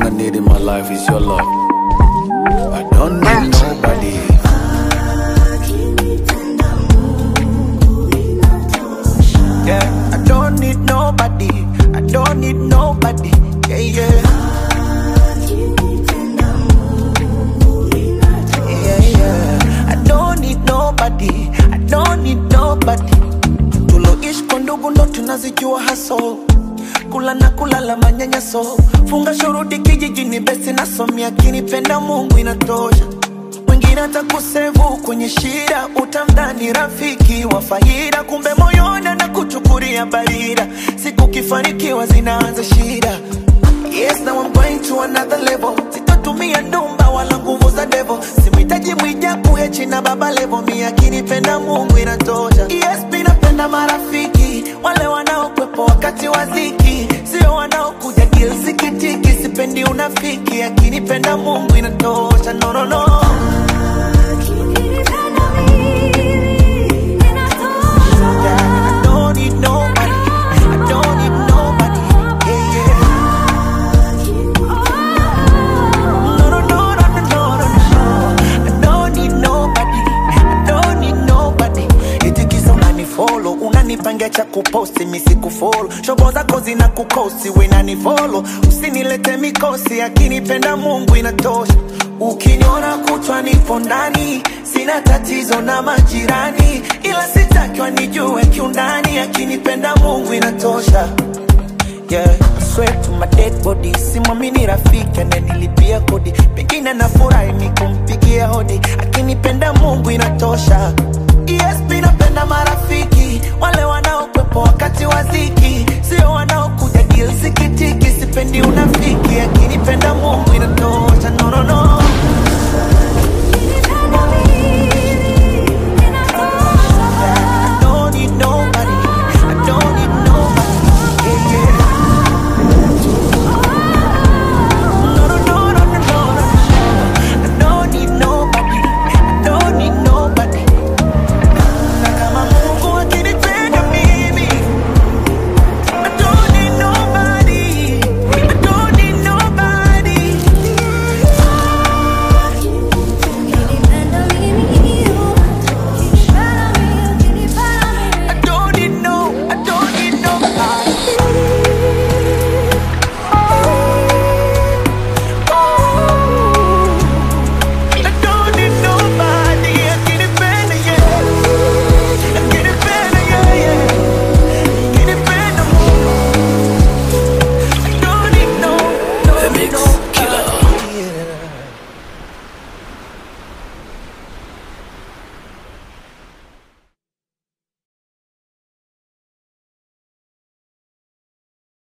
thing I need in my life is your love. I don't need nobody. Yeah, I don't need nobody. I don't need nobody. Yeah, yeah. Yeah, yeah. I don't need nobody. I don't need nobody. Tuloishi kwa ndugu ndo tunazijua haso kula na kulala manyanyaso funga shuruti kijijini besi nasomia kinipenda mungu inatosha mwingine atakusevu kwenye shida utamdhani rafiki wa faida kumbe moyoni na kuchukulia barida siku kifanikiwa zinaanza shida Yes, now I'm going to another level. Sitotumia ndumba wala nguvu za devil. Simhitaji mwijaku ya china baba level. Mi akinipenda Mungu inatosha. Yes, mi napenda marafiki wale wanaokwepo wakati wa dhiki, sio wanaokuja kilsikitiki. Sipendi unafiki, akinipenda Mungu inatosha. No, no, no. Yeah, I don't need nobody. I don't need nobody. Yeah, yeah. No, no, no, no, no, no, no, no. I don't need nobody. I don't need nobody. Eti kisa unanifollow, unanipangia cha kuposti mi sikufollow. Shobo zako zina kukosi, we nanifollow. Usinilete mikosi, akinipenda Mungu inatosha. Ukiniona kutwa nipo ndani, sina tatizo na majirani, ila sitakiwa nijue kiundani, akinipenda Mungu inatosha. Yeah, I swear to my dead body simwamini rafiki ananilipia kodi pengine nafurahi ni kumpigia hodi akinipenda mungu inatosha yes mi napenda marafiki wale wanaokwepo wakati wa dhiki